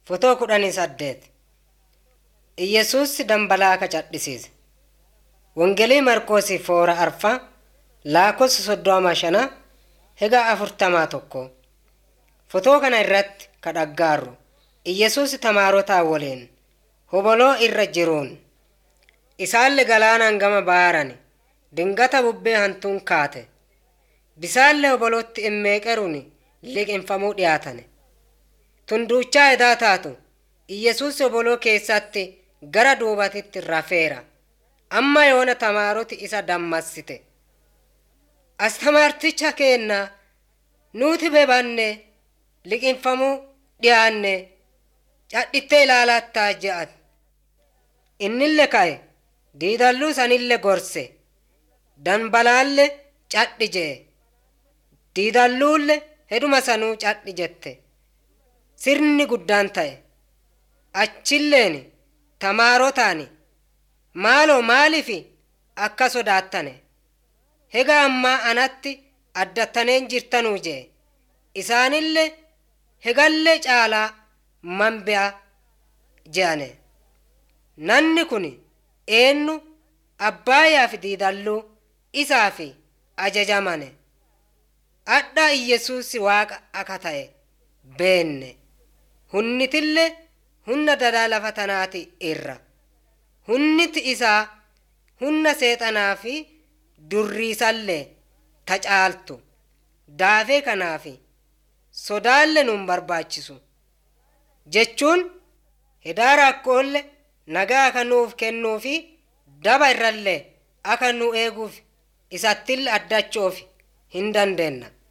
Fotoo kudhanii saddeet Iyyesuus dambalaa ka cadhisiise. Wongelii Marqoosii foora arfaa laakkoofsa soddoma shana hega afurtamaa tokko. Fotoo kana irratti ka dhaggaarru Iyyesuus tamaarotaa waliin hoboloo irra jiruun isaallee galaanaan gama baarani dingata bubbee hantuun kaate bisaallee hobolootti immeeqeruun liqinfamuu dhiyaatane. Tunduuchaa edaa taatu Iyyesuus hoboloo keessatti gara duubatitti rafeera. Amma yoona tamaaroti isa dammassite. Astamaarticha keenna nuti bebanne liqinfamuu dhiyaanne cadhittee ilaalattaa je'an. Innille ka'e diidalluu sanille gorse dambalaalle cadhi je'e. Diidalluulle heduma sanuu cadhi jette. Sirni guddaan ta'e. Achilleen tamaarotaani maaloo maalifi akka sodaattane hega ammaa anatti addattaneen jirtanuu jee isaanillee hegallee caalaa manbi'a je'ane nanni kun eennu abbaayaa fi diidalluu isaa fi ajajamane adha iyyesuusi waaqa aka ta'e beenne hunnitillee hunna dadaa lafa tanaati irra hunniti isaa hunna seexanaa fi durriisallee ta caaltu daafee kanaafi sodaalle nun barbaachisu jechuun hedaara akkoolle nagaa aka nuuf kennuufi daba irrallee aka nu eeguuf isattillee addachoof hin dandeenna